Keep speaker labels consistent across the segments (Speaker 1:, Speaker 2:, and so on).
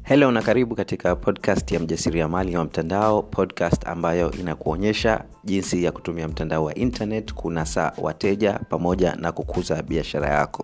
Speaker 1: helo na karibu katika podcast ya mjasiriamali wa mtandao podcast ambayo inakuonyesha jinsi ya kutumia mtandao wa internet kunasa wateja pamoja na kukuza biashara yako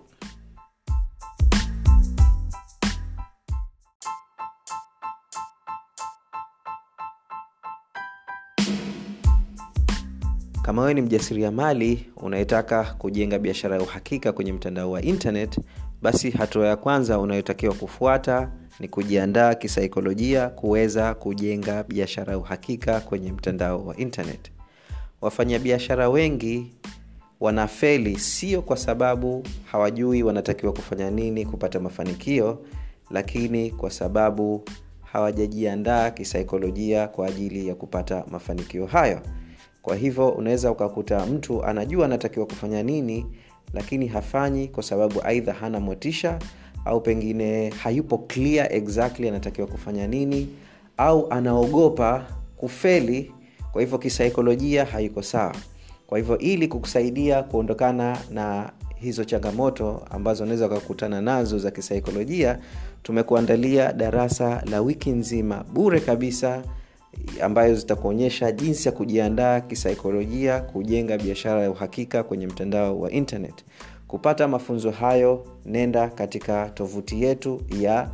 Speaker 1: kama wewe ni mjasiriamali unayetaka kujenga biashara ya uhakika kwenye mtandao wa internet basi hatua ya kwanza unayotakiwa kufuata ni kujiandaa kisaikolojia kuweza kujenga biashara ya uhakika kwenye mtandao wa internet wafanyabiashara wengi wanafeli sio kwa sababu hawajui wanatakiwa kufanya nini kupata mafanikio lakini kwa sababu hawajajiandaa kisaikolojia kwa ajili ya kupata mafanikio hayo kwa hivyo unaweza ukakuta mtu anajua anatakiwa kufanya nini lakini hafanyi kwa sababu aidha hana motisha au pengine hayupo clear exactly anatakiwa kufanya nini au anaogopa kufeli kwa hivyo kisaikolojia haiko sawa kwa hivyo ili kukusaidia kuondokana na hizo changamoto ambazo unaweza ukakutana nazo za kisaikolojia tumekuandalia darasa la wiki nzima bure kabisa ambayo zitakuonyesha jinsi ya kujiandaa kisaikolojia kujenga biashara ya uhakika kwenye mtandao wa internet kupata mafunzo hayo nenda katika tovuti yetu ya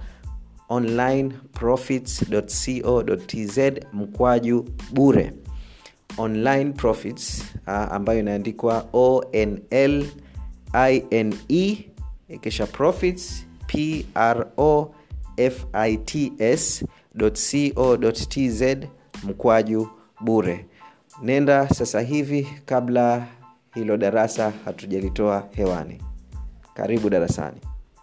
Speaker 1: onlineprofits.co.tz mkwaju bure online profits uh, ambayo inaandikwa onl ine kisha profits pro fits co.tz mkwaju bure nenda sasa hivi kabla hilo darasa hatujalitoa hewani karibu darasani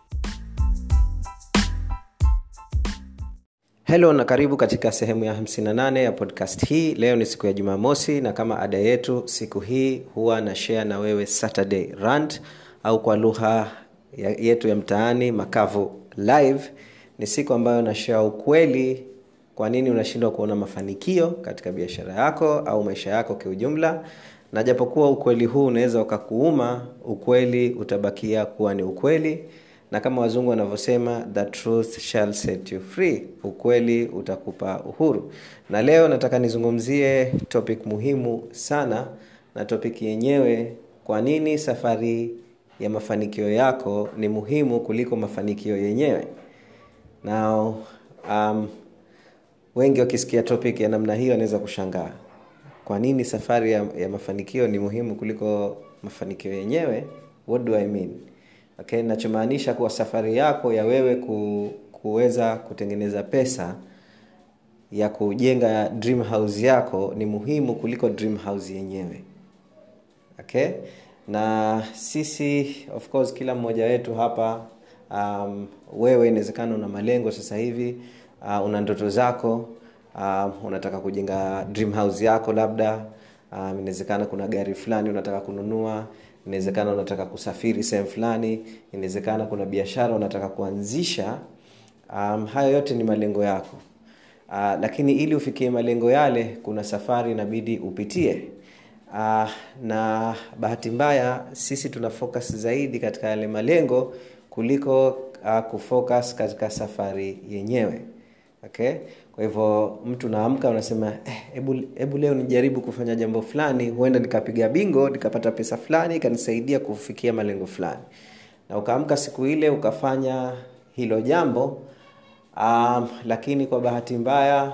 Speaker 1: helo na karibu katika sehemu ya 58 ya podcast hii leo ni siku ya jumamosi na kama ada yetu siku hii huwa na share na wewe saturday rant au kwa lugha yetu ya mtaani makavu live ni siku ambayo nashare ukweli kwa nini unashindwa kuona mafanikio katika biashara yako au maisha yako kiujumla na japokuwa ukweli huu unaweza ukakuuma ukweli utabakia kuwa ni ukweli na kama wazungu wanavyosema the truth shall set you free ukweli utakupa uhuru na leo nataka nizungumzie topic muhimu sana na topic yenyewe kwa nini safari ya mafanikio yako ni muhimu kuliko mafanikio yenyewe now um, wengi wakisikia topic ya namna hiyo wanaweza kushangaa kwa nini safari ya, ya mafanikio ni muhimu kuliko mafanikio yenyewe what do i mean okay nachomaanisha kuwa safari yako ya wewe ku, kuweza kutengeneza pesa ya kujenga dream house yako ni muhimu kuliko dream house yenyewe okay na sisi of course kila mmoja wetu hapa um, wewe inawezekana una malengo sasa hivi uh, una ndoto zako uh, unataka kujenga dream house yako labda um, inawezekana kuna gari fulani unataka kununua inawezekana unataka kusafiri sehemu fulani inawezekana kuna biashara unataka kuanzisha um, hayo yote ni malengo yako uh, lakini ili ufikie malengo yale kuna safari inabidi upitie uh, na bahati mbaya sisi tuna focus zaidi katika yale malengo kuliko uh, kufocus katika safari yenyewe okay kwa hivyo mtu naamka unasema hebu eh, hebu leo nijaribu kufanya jambo fulani huenda nikapiga bingo nikapata pesa fulani ikanisaidia kufikia malengo fulani na ukaamka siku ile ukafanya hilo jambo um, lakini kwa bahati mbaya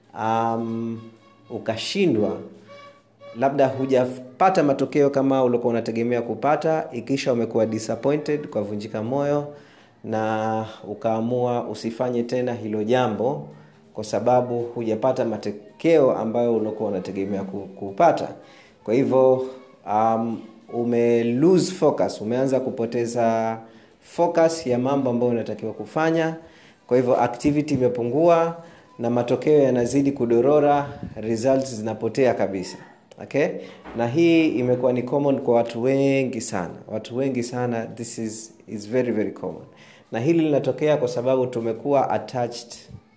Speaker 1: um, ukashindwa labda hujapata matokeo kama ulikuwa unategemea kupata ikisha umekuwa disappointed kwa vunjika moyo na ukaamua usifanye tena hilo jambo kwa sababu hujapata matokeo ambayo uliokuwa unategemea kupata kwa hivyo um, ume lose focus umeanza kupoteza focus ya mambo ambayo unatakiwa kufanya kwa hivyo activity imepungua na matokeo yanazidi kudorora results zinapotea kabisa okay na hii imekuwa ni common kwa watu wengi sana watu wengi sana this is, is very very common na hili linatokea kwa sababu tumekuwa attached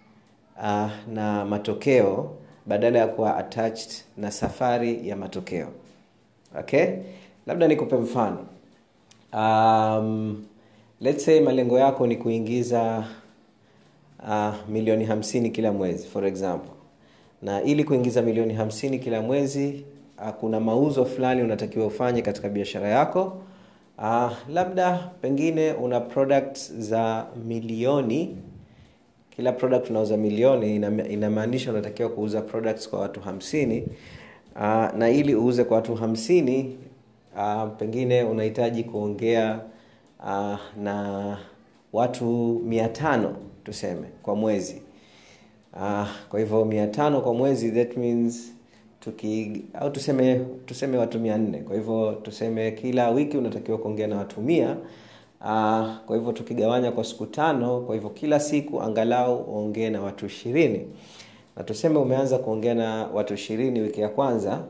Speaker 1: uh, na matokeo badala ya kuwa attached na safari ya matokeo okay labda nikupe mfano um, let's say malengo yako ni kuingiza uh, milioni hamsini kila mwezi for example na ili kuingiza milioni hamsini kila mwezi uh, kuna mauzo fulani unatakiwa ufanye katika biashara yako uh, labda pengine una product za milioni kila product unauza milioni inamaanisha unatakiwa kuuza products kwa watu hamsini uh, na ili uuze kwa watu hamsini uh, pengine unahitaji kuongea uh, na watu mia tano tuseme kwa mwezi uh, kwa hivyo mia tano kwa mwezi that means tuki au tuseme tuseme watu mia nne kwa hivyo tuseme kila wiki unatakiwa kuongea na watu mia uh, kwa hivyo tukigawanya kwa siku tano kwa hivyo kila siku angalau uongee na watu ishirini na tuseme umeanza kuongea na watu ishirini wiki ya kwanza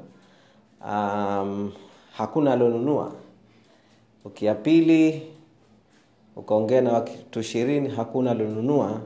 Speaker 1: um, hakuna alionunua wiki ya pili ukaongea na watu ishirini hakuna alionunua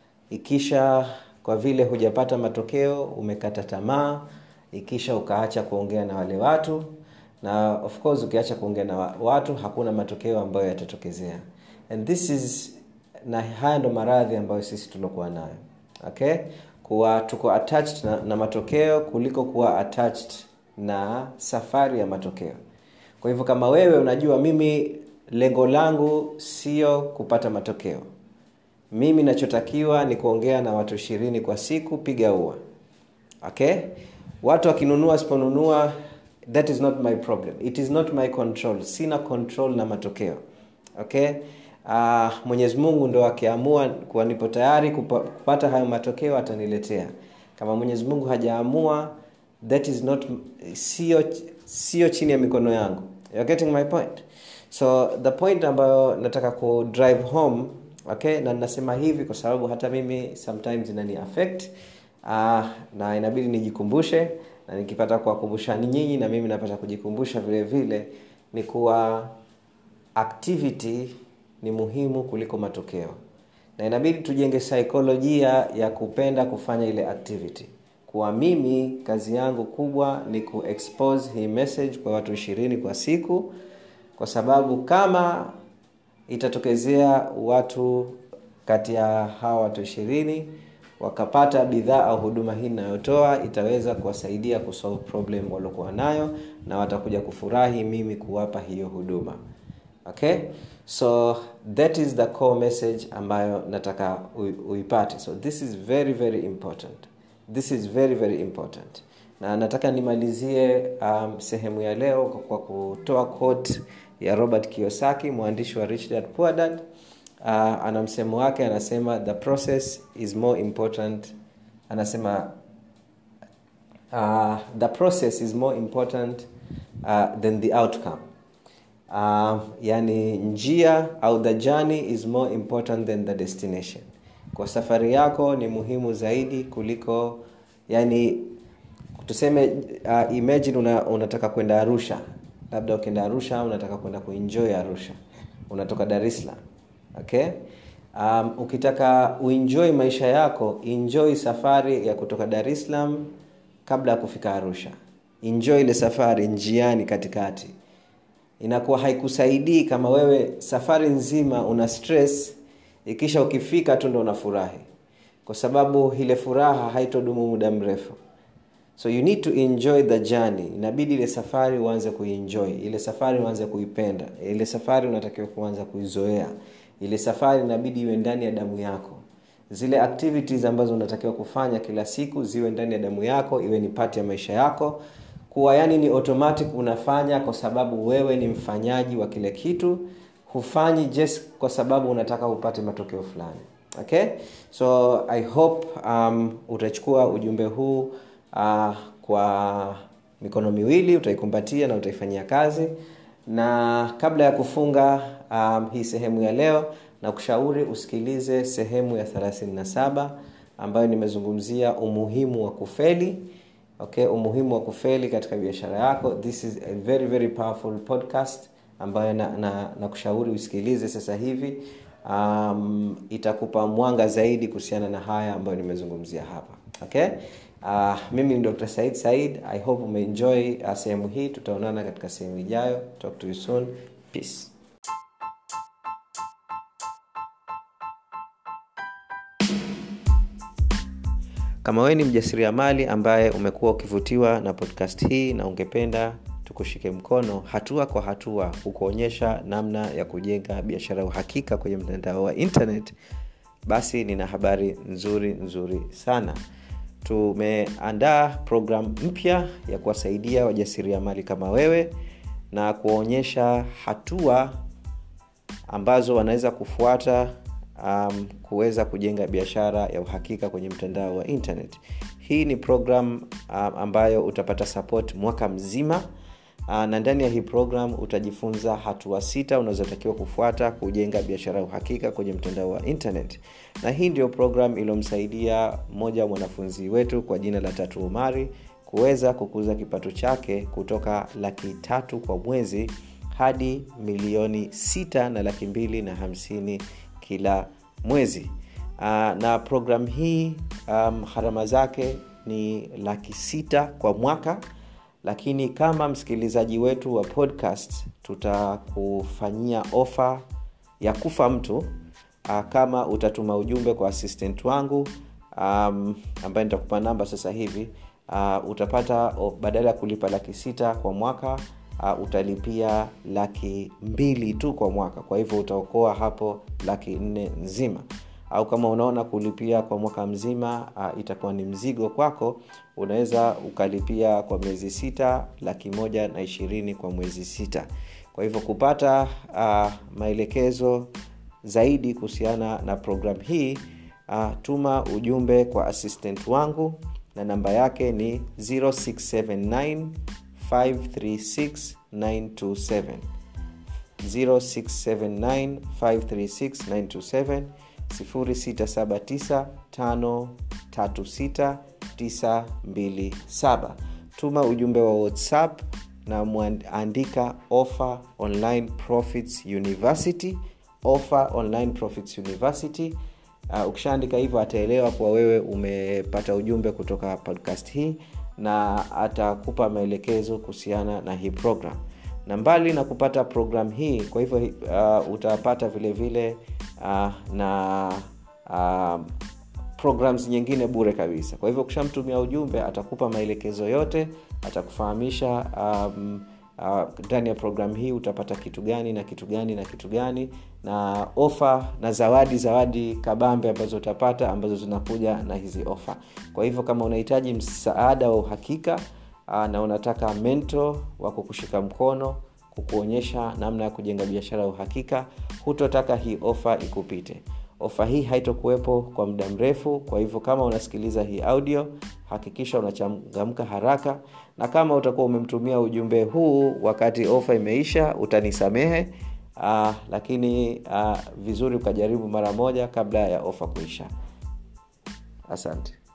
Speaker 1: ikisha kwa vile hujapata matokeo umekata tamaa ikisha ukaacha kuongea na wale watu na of course ukiacha kuongea na watu hakuna matokeo ambayo yatatokezea and this is na haya ndo maradhi ambayo sisi tuliokuwa nayo okay kuwa tuko attached na, na matokeo kuliko kuwa attached na safari ya matokeo kwa hivyo kama wewe unajua mimi lengo langu sio kupata matokeo mimi nachotakiwa ni kuongea na watu ishirini kwa siku piga ua okay watu wakinunua wasiponunua that is not my problem it is not my control sina control na matokeo okay uh, mwenyezi mungu ndo akiamua kuwa nipo tayari kupa, kupata hayo matokeo ataniletea kama mwenyezi mungu hajaamua that is not sio sio chini ya mikono yangu You're getting my point so the point ambayo nataka ku drive home okay na ninasema hivi kwa sababu hata mimi sometimes inani affect uh, na inabidi nijikumbushe na nikipata kuwakumbusha ni nyinyi na mimi napata kujikumbusha vile vile ni kuwa activity ni muhimu kuliko matokeo na inabidi tujenge saikolojia ya kupenda kufanya ile activity kuwa mimi kazi yangu kubwa ni kuexpose hii message kwa watu ishirini kwa siku kwa sababu kama itatokezea watu kati ya hawa watu ishirini wakapata bidhaa au huduma hii inayotoa itaweza kuwasaidia kusolve problem waliokuwa nayo na watakuja kufurahi mimi kuwapa hiyo huduma okay so that is the core message ambayo nataka uipate so this is very very important this is very very important na nataka nimalizie um, sehemu ya leo kwa kutoa quote ya robert kiosaki mwandishi wa rich dad poor dad uh, ana msemo wake anasema the process is more important anasema uh, the process is more important uh, than the outcome uh, yani njia au the journey is more important than the destination kwa safari yako ni muhimu zaidi kuliko yani tuseme uh, imagine una, unataka kwenda arusha labda ukienda arusha unataka kwenda kuenjoy arusha unatoka dar es salaam okay um, ukitaka uenjoy maisha yako enjoy safari ya kutoka dar es salaam kabla ya kufika arusha enjoy ile safari njiani katikati inakuwa haikusaidii kama wewe safari nzima una stress ikisha ukifika tu ndo unafurahi kwa sababu ile furaha haitodumu muda mrefu so you need to enjoy the journey inabidi ile safari uanze kuenjoy ile safari uanze kuipenda ile safari unatakiwa kuanza kuizoea ile safari inabidi iwe ndani ya damu yako zile activities ambazo unatakiwa kufanya kila siku ziwe ndani ya damu yako iwe ni pati ya maisha yako kuwa yani ni automatic unafanya kwa sababu wewe ni mfanyaji wa kile kitu hufanyi just kwa sababu unataka upate matokeo fulani okay so i hope um, utachukua ujumbe huu uh, kwa mikono miwili utaikumbatia na utaifanyia kazi na kabla ya kufunga um, hii sehemu ya leo na kushauri usikilize sehemu ya 37 ambayo nimezungumzia umuhimu wa kufeli okay umuhimu wa kufeli katika biashara yako this is a very very powerful podcast ambayo na, na, na kushauri usikilize sasa hivi um, itakupa mwanga zaidi kuhusiana na haya ambayo nimezungumzia hapa okay uh, mimi ni dr said said i hope umeenjoy uh, sehemu hii tutaonana katika sehemu ijayo talk to you soon peace kama wewe ni mjasiriamali ambaye umekuwa ukivutiwa na podcast hii na ungependa tukushike mkono hatua kwa hatua kukuonyesha namna ya kujenga biashara ya uhakika kwenye mtandao wa internet basi nina habari nzuri nzuri sana tumeandaa programu mpya ya kuwasaidia wajasiriamali kama wewe na kuwaonyesha hatua ambazo wanaweza kufuata um, kuweza kujenga biashara ya uhakika kwenye mtandao wa internet hii ni program um, ambayo utapata support mwaka mzima uh, na ndani ya hii program utajifunza hatua sita unazotakiwa kufuata kujenga biashara ya uhakika kwenye mtandao wa internet na hii ndio program iliyomsaidia mmoja wa mwanafunzi wetu kwa jina la tatu umari kuweza kukuza kipato chake kutoka laki tatu kwa mwezi hadi milioni sita na laki mbili na hamsini kila mwezi uh, na program hii um, gharama zake ni laki sita kwa mwaka lakini kama msikilizaji wetu wa podcast tutakufanyia ofa ya kufa mtu uh, kama utatuma ujumbe kwa assistant wangu um, ambaye nitakupa namba sasa hivi uh, utapata oh, badala ya kulipa laki sita kwa mwaka uh, utalipia laki mbili tu kwa mwaka kwa hivyo utaokoa hapo laki nne nzima au kama unaona kulipia kwa mwaka mzima uh, itakuwa ni mzigo kwako unaweza ukalipia kwa miezi sita laki moja na ishirini kwa mwezi sita kwa hivyo kupata uh, maelekezo zaidi kuhusiana na programu hii uh, tuma ujumbe kwa assistant wangu na namba yake ni 0679 536 927 0679 536 927 0679536927 tuma ujumbe wa whatsapp na mwandika offer online profits university offer online profits university uh, ukishaandika hivyo ataelewa kuwa wewe umepata ujumbe kutoka podcast hii na atakupa maelekezo kuhusiana na hii program na mbali na kupata program hii kwa hivyo uh, utapata vile vile uh, na uh, programs nyingine bure kabisa kwa hivyo ukishamtumia ujumbe atakupa maelekezo yote atakufahamisha um, ndani uh, ya programu hii utapata kitu gani na kitu gani na kitu gani na ofa na zawadi zawadi kabambe ambazo utapata ambazo zinakuja na hizi ofa kwa hivyo kama unahitaji msaada wa uhakika uh, na unataka mento wa kukushika mkono kukuonyesha namna ya kujenga biashara ya uhakika hutotaka hii ofa ikupite ofa hii haitokuwepo kwa muda mrefu kwa hivyo kama unasikiliza hii audio hakikisha unachangamka haraka na kama utakuwa umemtumia ujumbe huu wakati ofa imeisha utanisamehe uh, lakini uh, vizuri ukajaribu mara moja kabla ya ofa kuisha asante